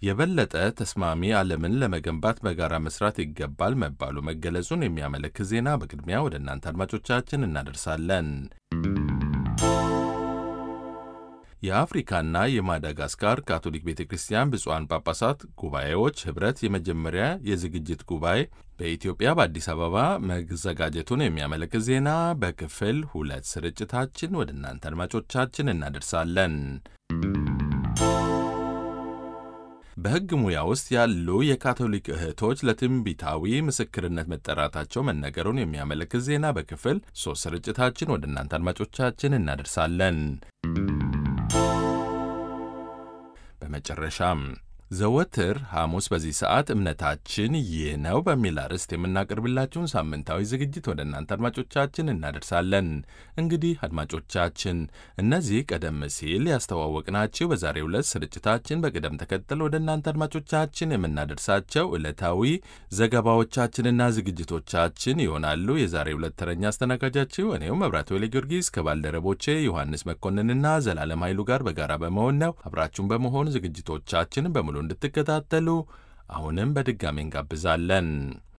የበለጠ ተስማሚ ዓለምን ለመገንባት በጋራ መስራት ይገባል መባሉ መገለጹን የሚያመለክት ዜና በቅድሚያ ወደ እናንተ አድማጮቻችን እናደርሳለን። የአፍሪካና የማዳጋስካር ካቶሊክ ቤተ ክርስቲያን ብፁዓን ጳጳሳት ጉባኤዎች ኅብረት የመጀመሪያ የዝግጅት ጉባኤ በኢትዮጵያ በአዲስ አበባ መዘጋጀቱን የሚያመለክት ዜና በክፍል ሁለት ስርጭታችን ወደ እናንተ አድማጮቻችን እናደርሳለን። በሕግ ሙያ ውስጥ ያሉ የካቶሊክ እህቶች ለትንቢታዊ ምስክርነት መጠራታቸው መነገሩን የሚያመለክት ዜና በክፍል ሶስት ስርጭታችን ወደ እናንተ አድማጮቻችን እናደርሳለን። በመጨረሻም ዘወትር ሐሙስ በዚህ ሰዓት እምነታችን ይህ ነው በሚል አርዕስት የምናቀርብላችሁን ሳምንታዊ ዝግጅት ወደ እናንተ አድማጮቻችን እናደርሳለን። እንግዲህ አድማጮቻችን እነዚህ ቀደም ሲል ያስተዋወቅናችሁ በዛሬው ዕለት ስርጭታችን በቅደም ተከተል ወደ እናንተ አድማጮቻችን የምናደርሳቸው ዕለታዊ ዘገባዎቻችንና ዝግጅቶቻችን ይሆናሉ። የዛሬው ዕለት ተረኛ አስተናጋጃችሁ እኔው መብራት ወሌ ጊዮርጊስ ከባልደረቦቼ ዮሐንስ መኮንንና ዘላለም ኃይሉ ጋር በጋራ በመሆን ነው። አብራችሁን በመሆን ዝግጅቶቻችንን በሙሉ እንድትከታተሉ አሁንም በድጋሚ እንጋብዛለን።